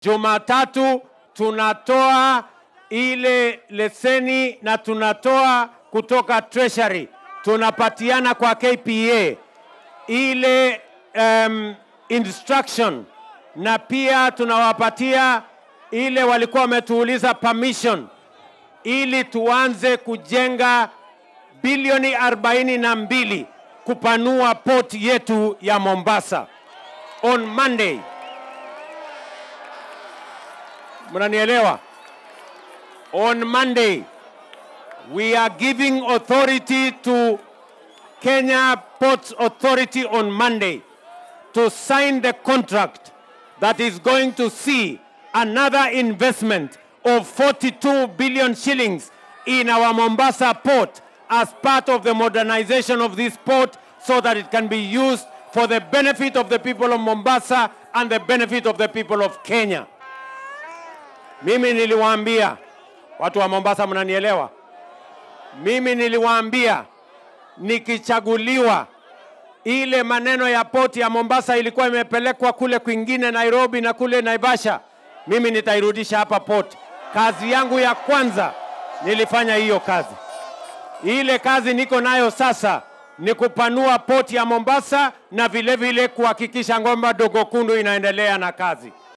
Jumatatu tunatoa ile leseni na tunatoa kutoka treasury, tunapatiana kwa KPA ile um, instruction na pia tunawapatia ile walikuwa wametuuliza permission ili tuanze kujenga bilioni arobaini na mbili kupanua port yetu ya Mombasa on Monday. Mnanielewa? On Monday we are giving authority to Kenya Ports Authority on Monday to sign the contract that is going to see another investment of 42 billion shillings in our Mombasa port as part of the modernization of this port so that it can be used for the benefit of the people of Mombasa and the benefit of the people of Kenya. Mimi niliwaambia watu wa Mombasa, mnanielewa? Mimi niliwaambia nikichaguliwa, ile maneno ya poti ya Mombasa ilikuwa imepelekwa kule kwingine Nairobi na kule Naivasha, mimi nitairudisha hapa port. Kazi yangu ya kwanza nilifanya hiyo kazi. Ile kazi niko nayo sasa ni kupanua poti ya Mombasa na vile vile kuhakikisha ngomba dogo kundu inaendelea na kazi.